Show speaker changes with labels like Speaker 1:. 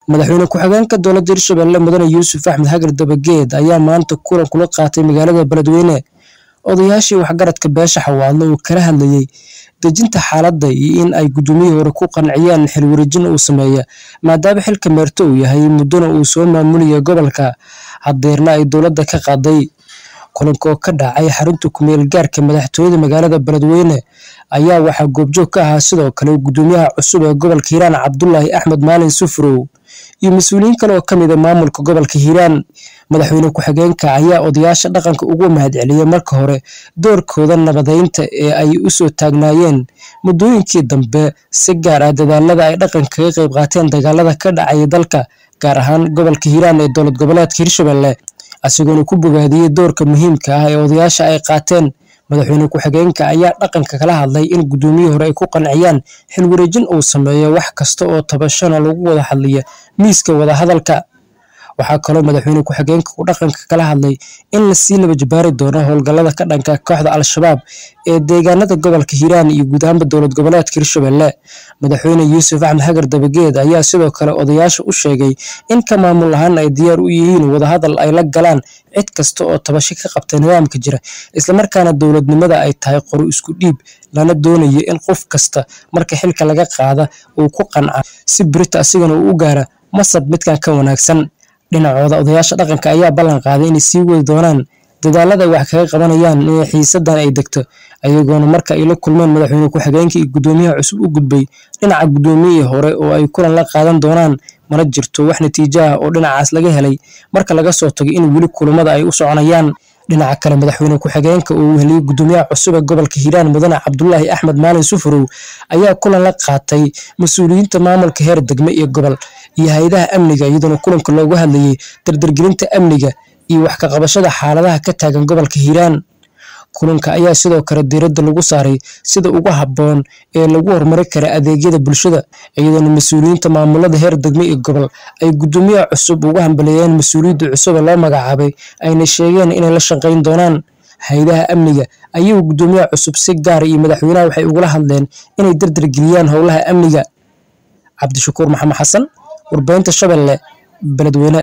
Speaker 1: madaxweyne ku-xigeenka dowladda hirshabelle mudane yuusuf axmed xagar dabageed ayaa maanta kulan kula qaatay magaalada beledweyne odayaashii waxgaradka beesha xawaadlo uu kala hadlayey dejinta xaaladda iyo in ay guddoomiyihii hore ku qanciyaan xilwareejin uu sameeya maadaama xilka meerto uu yahay muddona uu soo maamulaya gobolka hadeerna ay dowladda ka qaaday kulanka oo ka dhacay xarunta kumeel gaarka madaxtooyada magaalada beledweyne ayaa waxaa goobjoog ka ahaa sidoo kale guddoomiyaha cusub ee gobolka hiiraan cabdulaahi axmed maalin sufrow iyo mas-uuliyiin kale oo ka mid a maamulka gobolka hiiraan madaxweyne ku-xigeenka ayaa odayaasha dhaqanka ugu mahadceliyey marka hore doorkooda nabadeynta ee ay u soo taagnaayeen muddooyinkii dambe si gaar ah dadaalada ay dhaqanka kaga qayb qaateen dagaalada ka dhacaya dalka gaar ahaan gobolka hiiraan ee dowlad goboleedka hirshabelle isagoona ku bogaadiyey doorka muhiimka ah ee odayaasha ay qaateen madaxweyne ku-xigeenka ayaa dhaqanka kala hadlay in guddoomiyihii hore ay ku qanciyaan xilwareejin uu sameeyo wax kasta oo tabashana lagu wada hadlaya miiska wadahadalka waxaa kaloo madaxweyne ku-xigeenka uu dhaqanka kala hadlay in lasii laba jabaari doono howlgallada ka dhanka kooxda al-shabaab ee deegaanada gobolka hiiraan iyo guud ahaanba dowlad goboleedka hirshabelle madaxweyne yuusuf axmed xagar dabageed ayaa sidoo kale odayaasha u sheegay in ka maamul ahaan ay diyaar u yihiin wadahadal ay la galaan cid kasta oo tabasho ka qabta nidaamka jira islamarkaana dowladnimada ay tahay qoro isku dhiib lana doonayo in qof kasta marka xilka laga qaada uu ku qanca si birita asigana uu u gaara masab midkan ka wanaagsan dhinacooda odayaasha dhaqanka ayaa ballan qaaday inay sii wadi doonaan dadaalada ay wax kaga qabanayaan in xiisadan ay degto ayagoona marka ay la kulmeen madaxweyne ku-xigeenka iyo guddoomiyaha cusub u gudbay dhinaca guddoomiyihii hore oo ay kulan la qaadan doonaan mana jirto wax natiijo ah oo dhinacaas laga helay marka laga soo tago in weli kulamada ay u soconayaan dhinaca kale madaxweyne ku-xigeenka oo uu heliyey guddoomiyaha cusub ee gobolka hiiraan mudane cabdulaahi axmed maalin sufrow ayaa kulan la qaatay mas-uuliyiinta maamulka heer degme iyo gobol iyo hay-adaha amniga iyadoona kulanka loogu hadlayey dardargelinta amniga iyo wax ka qabashada xaaladaha ka taagan gobolka hiiraan kulanka ayaa sidoo kale diiradda lagu saaray sida ugu habboon ee lagu horumari kara adeegyada bulshada iyadoona mas-uuliyiinta maamulada heer degme iyo gobol ay guddoomiyaha cusub ugu hambaleeyeen mas-uuliyadda cusub ee loo magacaabay ayna sheegeen inay la shaqayn doonaan hay-adaha amniga ayagu guddoomiyaha cusub si gaara iyo madaxweynaha waxay ugula hadleen inay dardargeliyaan howlaha amniga cabdishakuur maxamed xasan warbahinta shabeelle beledweyne